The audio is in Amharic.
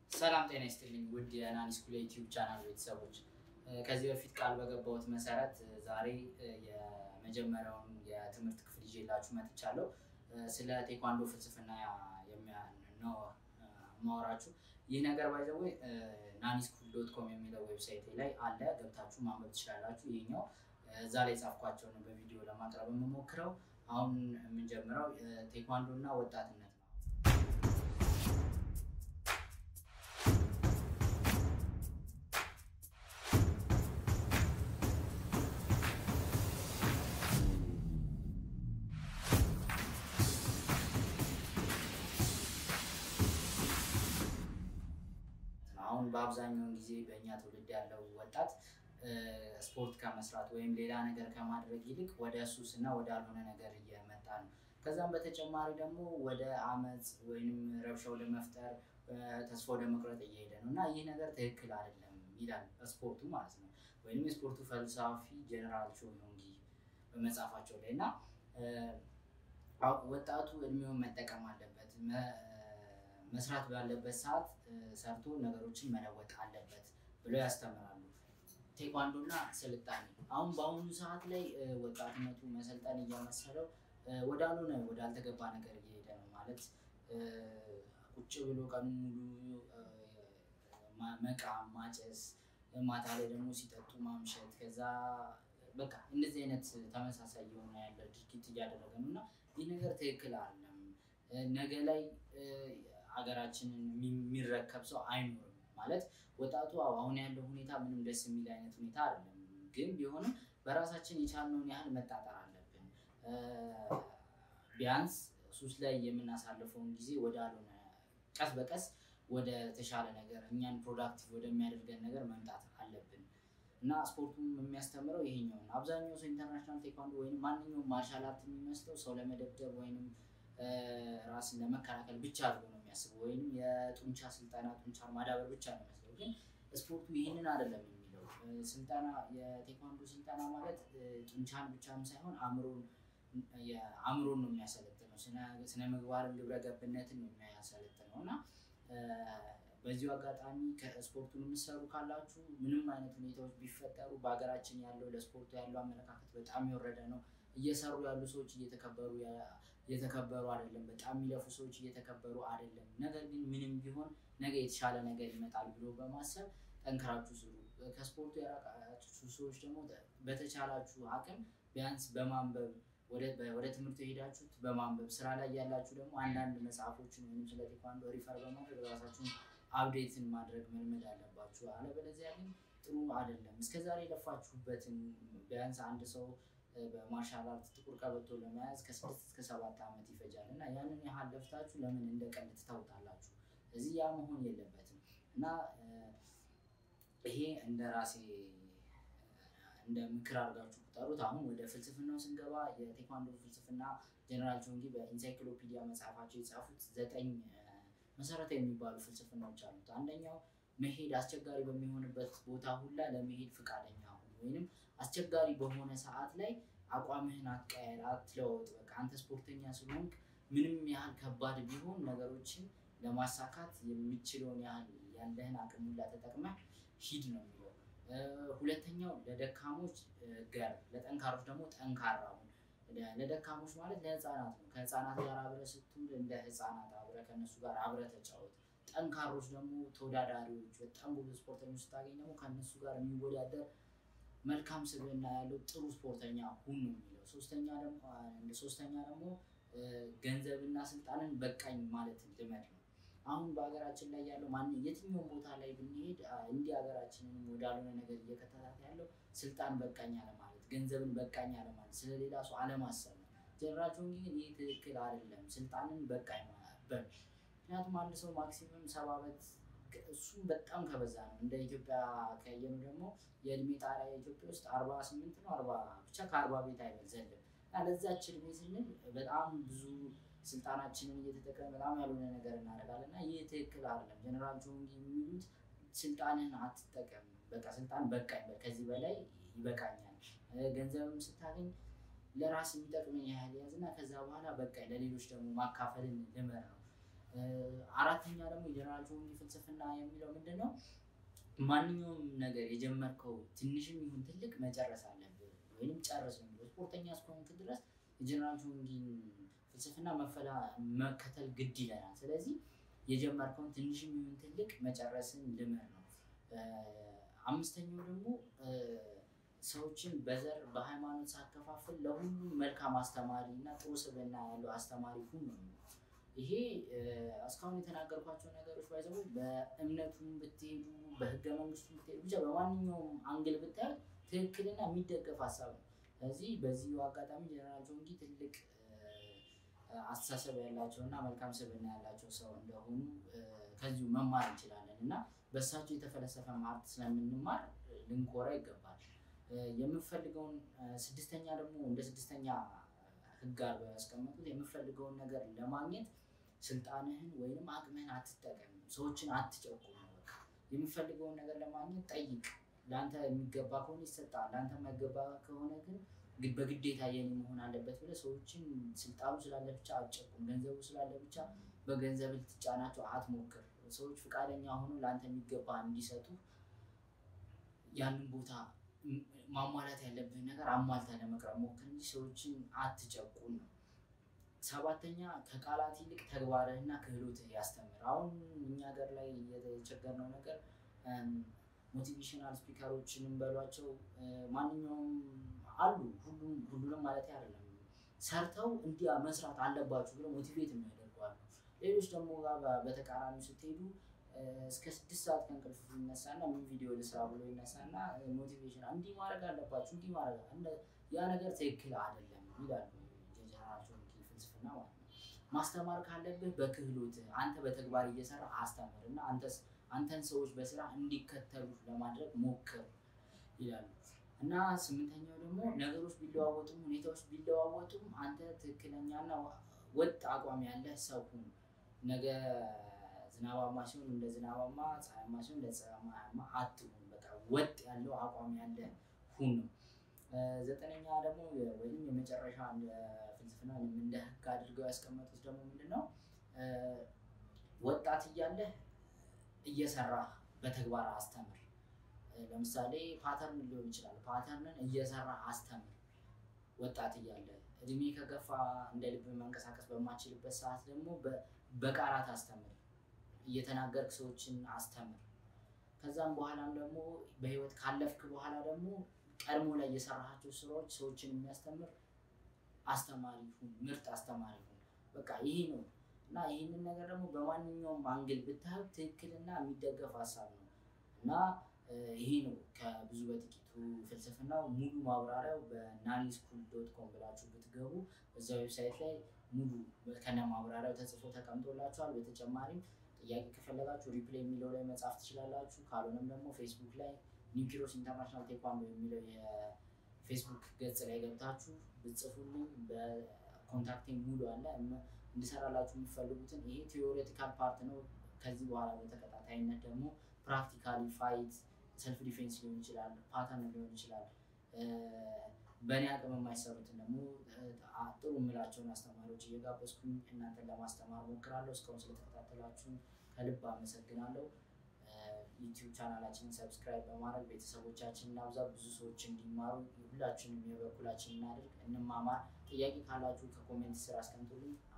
ሰላም ጤና ይስጥልኝ ውድ የናኒ ስኩል ዩቲዩብ ቻናል ቤተሰቦች፣ ከዚህ በፊት ቃል በገባሁት መሰረት ዛሬ የመጀመሪያውን የትምህርት ክፍል ይዤላችሁ መጥቻለሁ። ስለ ቴኳንዶ ፍልስፍና ነው ማወራችሁ። ይህ ነገር ባይዘዌ ናኒ ስኩል ዶት ኮም የሚለው ዌብሳይት ላይ አለ፣ ገብታችሁ ማንበብ ትችላላችሁ። ይህኛው እዛ ላይ ጻፍኳቸውን በቪዲዮ ለማቅረብ የምሞክረው። አሁን የምንጀምረው ቴኳንዶ እና ወጣትነት ነው። አሁን በአብዛኛውን ጊዜ በእኛ ትውልድ ያለው ወጣት ስፖርት ከመስራት ወይም ሌላ ነገር ከማድረግ ይልቅ ወደ ሱስ እና ወደ አልሆነ ነገር እየመጣ ነው። ከዛም በተጨማሪ ደግሞ ወደ አመፅ ወይም ረብሻ ወደ መፍጠር ተስፋ ወደ መቁረጥ እየሄደ ነው እና ይህ ነገር ትክክል አይደለም ይላል ስፖርቱ ማለት ነው። ወይም የስፖርቱ ፈልሳፊ ጀነራል ቾንጊ በመጽሐፋቸው ላይ እና ወጣቱ እድሜውን መጠቀም አለበት መስራት ባለበት ሰዓት ሰርቶ ነገሮችን መለወጥ አለበት ብለው ያስተምራሉ። ቴኳንዶ እና ስልጣኔ አሁን በአሁኑ ሰዓት ላይ ወጣትነቱ መሰልጠን እየመሰለው ወዳልሆነ ወዳልተገባ ነገር እየሄደ ነው። ማለት ቁጭ ብሎ ቀኑ ሙሉ መቃም፣ ማጨስ፣ ማታ ላይ ደግሞ ሲጠጡ ማምሸት፣ ከዛ በቃ እንደዚህ አይነት ተመሳሳይ የሆነ ያለ ድርጊት እያደረገ ነው እና ይህ ነገር ትክክል አይደለም። ነገ ላይ ሀገራችንን የሚረከብ ሰው አይኖርም። ማለት ወጣቱ አሁን ያለው ሁኔታ ምንም ደስ የሚል አይነት ሁኔታ አይደለም። ግን ቢሆንም በራሳችን የቻልነውን ያህል መጣጠር አለብን። ቢያንስ ሱስ ላይ የምናሳልፈውን ጊዜ ወደ አልሆነ ቀስ በቀስ ወደ ተሻለ ነገር እኛን ፕሮዳክቲቭ ወደሚያደርገን ነገር መምጣት አለብን እና ስፖርቱም የሚያስተምረው ይሄኛው ነው። አብዛኛው ሰው ኢንተርናሽናል ቴኳንዶ ወይም ማንኛውም ማርሻል አርት የሚመስለው ሰው ለመደብደብ ወይንም ራስን ለመከላከል ብቻ አድርጎ ነው የሚያስበው፣ ወይም የጡንቻ ስልጠና ጡንቻን ማዳበር ብቻ ነው የሚመስለው። ግን ስፖርቱ ይህንን አይደለም የሚለው ስልጠና የቴኳንዶ ስልጠና ማለት ጡንቻን ብቻም ሳይሆን አእምሮን አእምሮን ነው የሚያሰለጥነው፣ ስነ ምግባርን ግብረ ገብነትን ነው የሚያሰለጥነው እና በዚሁ አጋጣሚ ከስፖርቱን የምትሰሩ ካላችሁ ምንም አይነት ሁኔታዎች ቢፈጠሩ በሀገራችን ያለው ለስፖርቱ ያለው አመለካከት በጣም የወረደ ነው። እየሰሩ ያሉ ሰዎች እየተከበሩ እየተከበሩ አይደለም። በጣም የሚለፉ ሰዎች እየተከበሩ አይደለም። ነገር ግን ምንም ቢሆን ነገ የተሻለ ነገር ይመጣል ብሎ በማሰብ ጠንክራችሁ ስሩ። ከስፖርቱ የራቃችሁ ሰዎች ደግሞ በተቻላችሁ አቅም ቢያንስ በማንበብ ወደ ትምህርት የሄዳችሁት በማንበብ ስራ ላይ ያላችሁ ደግሞ አንዳንድ መጽሐፎችን ወይም ስለ ቴኳንዶ ሪፈር በማድረግ ራሳችሁን አፕዴትን ማድረግ መልመድ አለባችሁ። አለበለዚያ ግን ጥሩ አይደለም። እስከዛሬ የለፋችሁበትን ቢያንስ አንድ ሰው በማርሻል አርት ጥቁር ቀበቶ ለመያዝ ከስድስት እስከ ሰባት ዓመት ይፈጃል እና ያንን ያህል ለፍታችሁ ለምን እንደ ቀልድ ትተውታላችሁ? እዚህ ያ መሆን የለበትም እና ይሄ እንደ ራሴ እንደ ምክር አድርጋችሁ ቁጠሩት። አሁን ወደ ፍልስፍናው ስንገባ የቴኳንዶ ፍልስፍና ጀነራል ቾንጊ በኢንሳይክሎፒዲያ መጽሐፋቸው የጻፉት ዘጠኝ መሰረታዊ የሚባሉ ፍልስፍናዎች አሉት። አንደኛው መሄድ አስቸጋሪ በሚሆንበት ቦታ ሁላ ለመሄድ ፈቃደኛ ሁን፣ ወይንም አስቸጋሪ በሆነ ሰዓት ላይ አቋምህን አትቀያየር፣ አትለወጥ። በቃ አንተ ስፖርተኛ ስለሆንክ ምንም ያህል ከባድ ቢሆን ነገሮችን ለማሳካት የሚችለውን ያህል ያለህን አቅም ሁላ ተጠቅመህ ሂድ ነው የሚለው። ሁለተኛው ለደካሞች ገር፣ ለጠንካሮች ደግሞ ጠንካራ ሁን። ለደካሞች ማለት ለህፃናት ነው። ከህፃናት ጋር አብረህ ስትውል እንደ ህፃናት አብረህ ከእነሱ ጋር አብረህ ተጫወት። ጠንካሮች ደግሞ ተወዳዳሪዎች፣ በጣም ጎበዝ ስፖርተኞች ስታገኝ ደግሞ ከእነሱ ጋር የሚወዳደር መልካም ስብዕና ያለው ጥሩ ስፖርተኛ ሁን ነው የሚለው። ሶስተኛ ደግሞ ሶስተኛ ደግሞ ገንዘብና ስልጣንን በቃኝ ማለት ልመድ ነው። አሁን በሀገራችን ላይ ያለው ማን የትኛውም ቦታ ላይ ብንሄድ እንዲህ ሀገራችንን ወዳልሆነ ነገር እየከተታት ያለው ስልጣን በቃኝ አለማለት፣ ገንዘብን በቃኝ አለማለት፣ ስለሌላ ሰው አለማሰብ ነው። ጀነራል ቾንጊ ግን ይህ ትክክል አይደለም። ስልጣንን በቃኝ በል ምክንያቱም አንድ ሰው ማክሲመም ሰባ ዓመት እሱም በጣም ከበዛ ነው። እንደ ኢትዮጵያ ከየኑ ደግሞ የእድሜ ጣሪያ ኢትዮጵያ ውስጥ አርባ ስምንት ነው አርባ ብቻ ከአርባ ቤት አይበልዘልም እና ለዛች እድሜ ስንል በጣም ብዙ ስልጣናችንን እየተጠቀም በጣም ያልሆነ ነገር እናደርጋለን እና ይህ ትክክል አይደለም። ጀነራል ቾንጊ የሚሉት ስልጣንን አትጠቀም፣ በቃ ስልጣን በቃኝ፣ ከዚህ በላይ ይበቃኛል። ገንዘብም ስታገኝ ለራስ የሚጠቅምን ያህል ያዝ እና ከዛ በኋላ በቃ ለሌሎች ደግሞ ማካፈልን ልመር ነው። አራተኛ ደግሞ የጀነራል ቾንጊ ፍልስፍና የሚለው ምንድን ነው? ማንኛውም ነገር የጀመርከው ትንሽም ይሁን ትልቅ መጨረስ አለብህ ወይም ጨርስ ነው የሚለው። ስፖርተኛ እስከሆንክ ድረስ የጀነራል ቾንጊን ፍልስፍና መፈላ መከተል ግድ ይለናል። ስለዚህ የጀመርከውን ትንሽም ይሁን ትልቅ መጨረስን ልመድ ነው። አምስተኛው ደግሞ ሰዎችን በዘር በሃይማኖት ሳከፋፍል ለሁሉም መልካም አስተማሪ እና ጥሩ ስብዕና ያለው አስተማሪ ሁን ነው። ይሄ እስካሁን የተናገርኳቸው ነገሮች ባይዘው በእምነቱም ብትሄዱ በህገ መንግስቱ ብትሄዱ ብቻ በማንኛውም አንግል ብታዩ ትክክልና የሚደገፍ ሀሳብ ነው። ስለዚህ በዚህ አጋጣሚ ጀነራል ቾንጊ ትልቅ አስተሳሰብ ያላቸው እና መልካም ስብዕና ያላቸው ሰው እንደሆኑ ከዚሁ መማር እንችላለን እና በእሳቸው የተፈለሰፈ ማርት ስለምንማር ልንኮራ ይገባል። የምፈልገውን ስድስተኛ ደግሞ እንደ ስድስተኛ ህግ አድርገው ያስቀመጡት የምፈልገውን ነገር ለማግኘት ስልጣንህን ወይንም አቅምህን አትጠቀም፣ ሰዎችን አትጨቁም። በቃ የምፈልገውን ነገር ለማግኘት ጠይቅ። ለአንተ የሚገባ ከሆነ ይሰጣል፣ ለአንተ የማይገባ ከሆነ ግን በግዴታ የኔ መሆን አለበት ብለህ ሰዎችን ስልጣኑ ስላለ ብቻ አትጨቁም። ገንዘቡ ስላለ ብቻ በገንዘብ ልትጫናቸው አትሞክር። ሰዎች ፈቃደኛ ሆኖ ለአንተ የሚገባ እንዲሰጡ ያንን ቦታ ማሟላት ያለብህን ነገር አሟልታ ለመቅረብ ሞክር እንጂ ሰዎችን አትጨቁን ነው። ሰባተኛ ከቃላት ይልቅ ተግባርህና ክህሎትህ ያስተምር። አሁን እኛ ሀገር ላይ የተቸገርነው ነገር ሞቲቬሽናል ስፒከሮችን በሏቸው ማንኛውም አሉ፣ ሁሉም ሁሉንም ማለት አይደለም። ሰርተው እንዲያ መስራት አለባችሁ ብለው ሞቲቬት የሚያደርጉ አሉ። ሌሎች ደግሞ ጋር በተቃራኒ ስትሄዱ እስከ ስድስት ሰዓት ከእንቅልፍ ይነሳና ምን ቪዲዮ ልስራ ብሎ ይነሳና ሞቲቬሽን እንዲህ ማድረግ አለባችሁ እንዲህ ማድረግ ያ ነገር ትክክል አይደለም ይላሉ። የጀነራል ቾንጊ ፍልስፍና ማለት ነው። ማስተማር ካለብህ በክህሎት አንተ በተግባር እየሰራ አስተምር እና አንተን ሰዎች በስራ እንዲከተሉ ለማድረግ ሞክር ይላሉ። እና ስምንተኛው ደግሞ ነገሮች ቢለዋወጡም ሁኔታዎች ቢለዋወጡም አንተ ትክክለኛና ወጥ አቋም ያለህ ሰው ሁን። ነገ ዝናባማ ሲሆን እንደ ዝናባማ፣ ፀሐያማ ሲሆን እንደ ፀሐያማ አትሁን። በቃ ወጥ ያለው አቋም ያለ ሁን ነው። ዘጠነኛ ደግሞ ወይም የመጨረሻ ፍልስፍና እንደ ህግ አድርገው ያስቀመጡት ደግሞ ምንድን ነው? ወጣት እያለህ እየሰራህ በተግባር አስተምር። ለምሳሌ ፓተርን ሊሆን ይችላል። ፓተርንን እየሰራህ አስተምር ወጣት እያለ እድሜ ከገፋ እንደ ልብ መንቀሳቀስ በማችልበት ሰዓት ደግሞ በቃላት አስተምር፣ እየተናገርክ ሰዎችን አስተምር። ከዛም በኋላም ደግሞ በህይወት ካለፍክ በኋላ ደግሞ ቀድሞ ላይ የሰራሃቸው ስራዎች ሰዎችን የሚያስተምር አስተማሪ ሁን፣ ምርጥ አስተማሪ ሁን። በቃ ይሄ ነው እና ይህንን ነገር ደግሞ በማንኛውም አንግል ብታዩ ትክክልና የሚደገፍ ሀሳብ ነው እና ይሄ ነው ከብዙ በጥቂቱ ፍልስፍናው። ሙሉ ማብራሪያው በናኒ ስኩል ዶት ኮም ብላችሁ ብትገቡ እዛ ዌብሳይት ላይ ሙሉ ከነ ማብራሪያው ተጽፎ ተቀምጦላችኋል። በተጨማሪም ጥያቄ ከፈለጋችሁ ሪፕሌይ የሚለው ላይ መጻፍ ትችላላችሁ። ካልሆነም ደግሞ ፌስቡክ ላይ ኒውኪሮስ ኢንተርናሽናል ቴኳንዶ የሚለው የፌስቡክ ገጽ ላይ ገብታችሁ ብጽፉልኝ በኮንታክቲንግ ሙሉ አለ እንድሰራላችሁ የሚፈልጉትን ይሄ ቴዎሬቲካል ፓርት ነው። ከዚህ በኋላ በተከታታይነት ደግሞ ፕራክቲካሊ ፋይት ሰልፍ ዲፌንስ ሊሆን ይችላል፣ ፓተርን ሊሆን ይችላል። በእኔ አቅም የማይሰሩትን ደግሞ ጥሩ የምላቸውን አስተማሪዎች እየጋበዝኩኝ እናንተን ለማስተማር ሞክራለሁ። እስካሁን ስለተከታተላችሁ ከልብ አመሰግናለሁ። ዩቲዩብ ቻናላችንን ሰብስክራይብ በማድረግ ቤተሰቦቻችን እናብዛ፣ ብዙ ሰዎች እንዲማሩ ሁላችንም የበኩላችን እናድርግ፣ እንማማር። ጥያቄ ካላችሁ ከኮሜንት ስር አስቀምጡልኝ።